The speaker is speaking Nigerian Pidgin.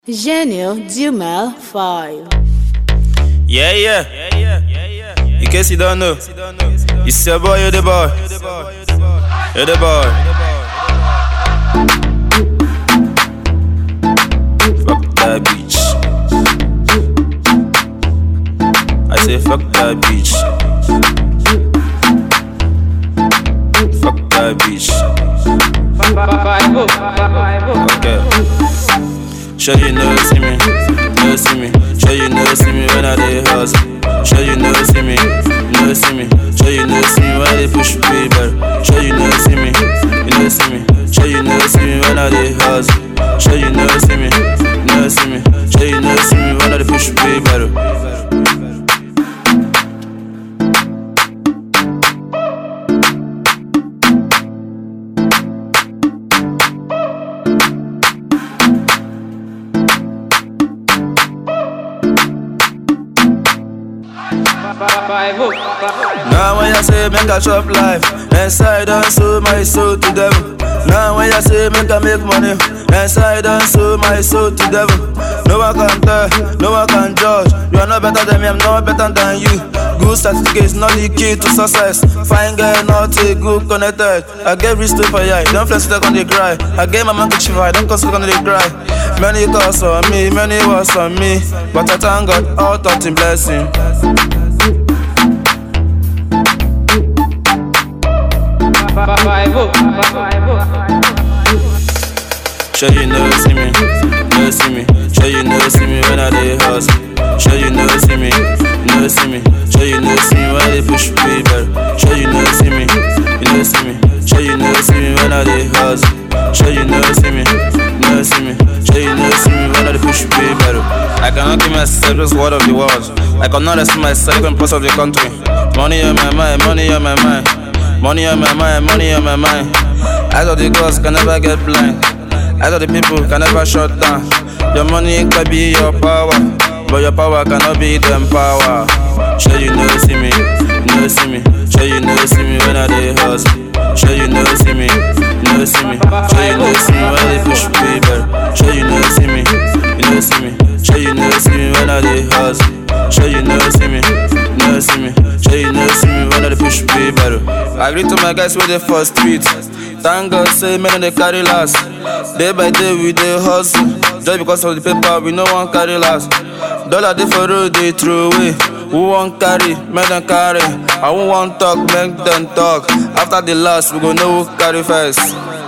Gênio Dumel 5. Yeah, yeah. In case you don't know, it's your boy, you're the boy. You're the boy. Fuck that bitch. I say fuck that bitch. Fuck that bitch. Okay. Sure you know see me, no see me. Sure you know see me when I dey hustle. Sure you know see me, no see me. Sure you know see me when I dey push way better. Sure you know see me, you know see me. Sure you know see me when I dey hustle. Sure you know see me, no see me. Sure you know see me when I dey push way better. Now when you say make I chop life, inside and sold my soul to devil. Now when you say make I make money, inside and sold my soul to devil. No one can tell, no one can judge. You are not better than me, I'm not better than you. Good certificates, not the key to success. Fine girl, not a good connected. I get rich to for ya, don't flex stuck on the cry. I get my man to chill, I don't cause on the cry. Many calls on me, many was on me, but I thank God, all thought in blessing. Sure you know see me, no see me. Sure you know see me when I dey hustle. Sure you know see me, no see me. Sure you know see me when I dey push way better. Sure you know see me, you know see me. Sure you know see me when I dey hustle. Sure you know see me, no see me. Sure you know see me when I dey push way better. I cannot give myself this word of the world. I cannot explain myself in parts of the country. Money on my mind, money on my mind. Money on my mind, money on my mind. Eyes of the gods can never get blind. Eyes of the people can never shut down. Your money can be your power, but your power cannot be them power. Sure you know see me, no see me. Sure you know see me when I dey hustle. Sure you know see me, no see me. Sure you know see me when I dey push way better. Sure you know see me, you know see me. Sure you know see me when I dey hustle. Sure you know see me, no see me. Sure you know see me when I dey push way better. I agree to my guys with the first street. Thank God say men they carry last. Day by day we dey hustle. Just because of the paper we no one carry last. Dollar dey for road they throw away. Who won't carry, make them carry. I won't want talk, make them talk. After the last, we go know who carry first.